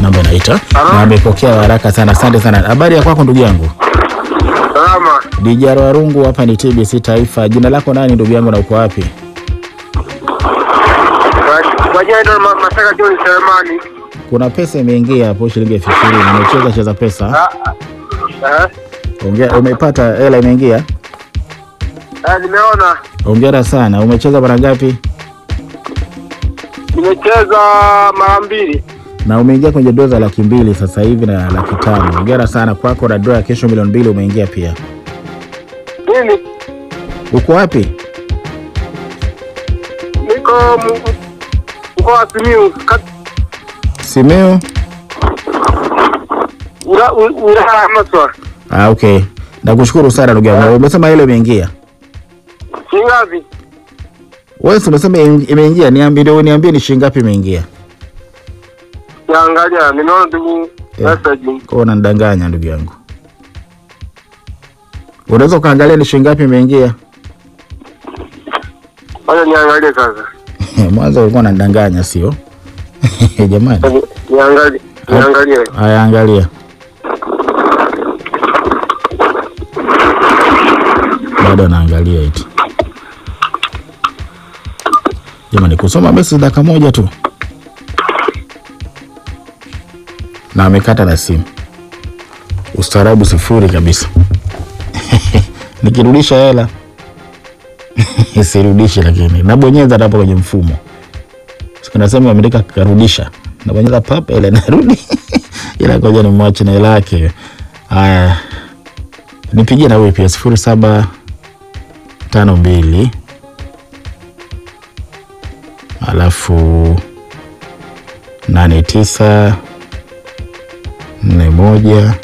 namba inaita na amepokea haraka sana. Asante sana. Habari ya kwako ndugu yangu? Salama. Dijaro Warungu, hapa ni TBC Taifa. Jina lako nani ndugu yangu na uko wapi? Kwa- Kwa jina ndo Ma- Masaka John Selemani. Kuna pesa imeingia hapo shilingi elfu ishirini. Umecheza cheza pesa. Ah, ah. Ongea, umepata hela imeingia? Ah, nimeona Hongera sana. Umecheza mara ngapi? nimecheza mara mbili. Na umeingia kwenye doza laki mbili sasa hivi na laki tano. Hongera sana kwako, na doa ya kesho milioni mbili umeingia pia. Nini? Uko wapi? Niko m- mkoa wa Simiyu, kat- Simiu? ula- u- wilaya ya Maswa. Ah, okay. Nakushukuru sana ndugu yangu. Umesema ile imeingia. Shilingi ngapi? Wewe si umesema ime- imeingia, niambie ndio niambie ni shilingi ngapi imeingia. Niangalia, nimeona tu Yeah. message. Kwa unanidanganya ndugu yangu. Unaweza ukaangalia ni shilingi ngapi imeingia? Wacha niangalie sasa. Mwanzo ulikuwa unanidanganya sio? Jamani. Ni- Niangalie, niangalie. Haya, angalia. Bado anaangalia eti. Jamani, kusoma message dakika moja tu na amekata na simu. Ustaarabu sifuri kabisa. Nikirudisha hela sirudishe, lakini nabonyeza hapo kwenye mfumo sikunasema ameandika karudisha, nabonyeza pap, ile narudi ila ngoja nimwache na hela yake. Haya, nipigie na wewe pia sifuri saba tano mbili alafu nane tisa nne moja.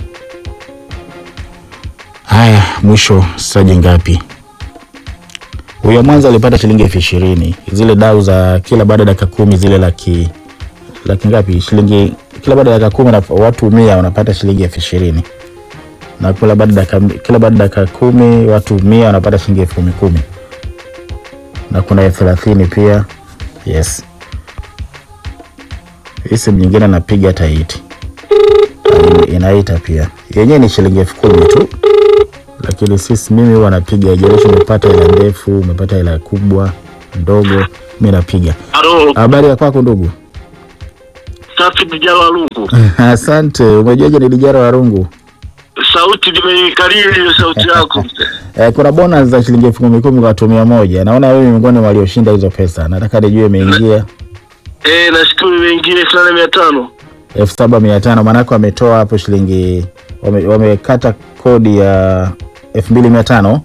Haya, mwisho saji ngapi? Huyo mwanzo alipata shilingi elfu ishirini zile dau za kila baada ya dakika kumi zile laki laki ngapi? Shilingi kila baada ya dakika kumi na watu mia wanapata shilingi elfu ishirini na kila baada ya dakika kila baada ya dakika kumi watu mia wanapata shilingi elfu kumi kumi na kuna elfu thelathini pia. Yes, hii simu nyingine napiga hata iti inaita pia, yenyewe ni shilingi elfu kumi tu lakini sisi mimi huwa napiga jarishi, umepata hela ndefu, umepata hela kubwa ndogo, mi napiga. Halo, Habari ya kwako ndugu? safi Dijalo Walungu. Asante. Umejuaje ni Dijara Warungu? Sauti nimeikariri hiyo sauti yako. Eh, kuna bonus za shilingi elfu kumi kumi kwa watu mia moja. Naona wewe miongoni mwa walioshinda hizo pesa. Nataka nijue imeingia Eh, nashukuru imeingia elfu nane mia tano. elfu saba mia tano maanake wametoa hapo shilingi wame- wamekata kodi ya elfu mbili mia tano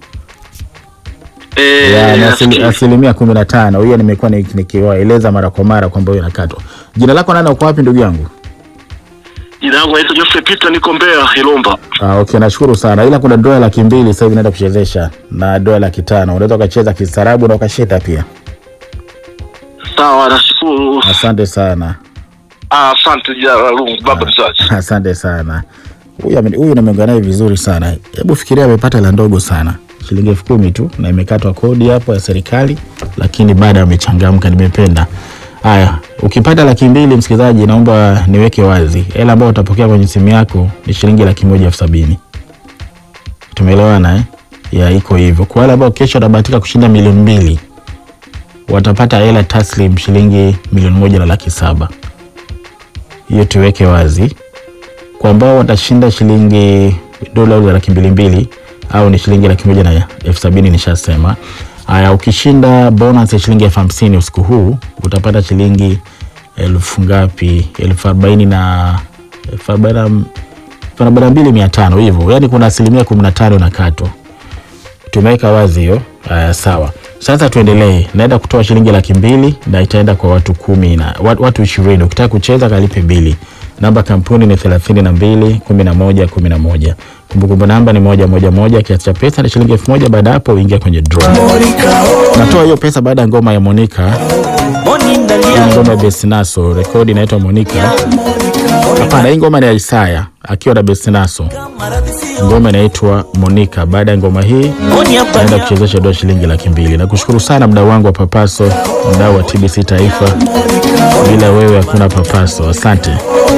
Eh, ya ni asili- nafikiri. asilimia kumi na tano. Hiyo nimekuwa ni- nikiwaeleza mara kwa mara kwamba hiyo inakatwa. Jina lako nani, uko wapi ndugu yangu? Jina langu naitwa Geoffrey Peter, niko Mbeya Ilomba. Ah, okay, nashukuru sana, ila kuna dola laki mbili sasa hivi naenda kuchezesha na dola laki tano unaweza ukacheza kistaarabu na ukashinda pia. Sawa, nashukuru. Asante sana, Ah, Asante Dijalo Walungu, baba mzazi. asante sana. Huyu ame- huyu nimeongea naye vizuri sana. Hebu fikiria, amepata la ndogo sana, shilingi elfu kumi tu, na imekatwa kodi hapo ya serikali, lakini bado amechangamka. Nimependa. Haya, ukipata laki mbili, msikilizaji, naomba niweke wazi, hela ambayo utapokea kwenye simu yako ni shilingi laki moja elfu sabini. Tumeelewana eh? Ya, iko hivyo. Kwa wale ambao kesho watabahatika kushinda milioni mbili watapata hela taslim shilingi milioni moja na laki saba. Hiyo tuweke wazi. Kwa ambao watashinda shilingi dola za laki mbili mbili au ni shilingi laki moja na elfu sabini nishasema. Haya, ukishinda bonus ya shilingi elfu hamsini usiku huu utapata shilingi elfu ngapi? elfu arobaini na elfu arobaini na elfu arobaini na mbili mia tano hivyo, yaani kuna asilimia kumi na tano inakatwa. Tumeweka wazi hiyo. Haya, sawa. Sasa tuendelee. Naenda kutoa shilingi laki mbili na itaenda kwa watu kumi na wat- watu ishirini. Ukitaka kucheza kalipe bili. Namba kampuni ni thelathini na mbili kumi na moja kumi na moja. Kumbukumbu namba ni moja moja moja. Kiasi cha pesa ni shilingi elfu moja. Baada ya hapo uingia kwenye draw. Natoa hiyo pesa baada ya ngoma ya Monica. Hii ngoma ya Besinaso, rekodi inaitwa Monica. Hapana, hii ngoma ni ya Isaya akiwa na Besinaso. Ngoma inaitwa Monica. Baada ya ngoma hii naenda kuchezesha dola shilingi laki mbili. Nakushukuru sana mdau wangu wa Papaso, mdau wa TBC Taifa. Bila wewe hakuna Papaso. Asante.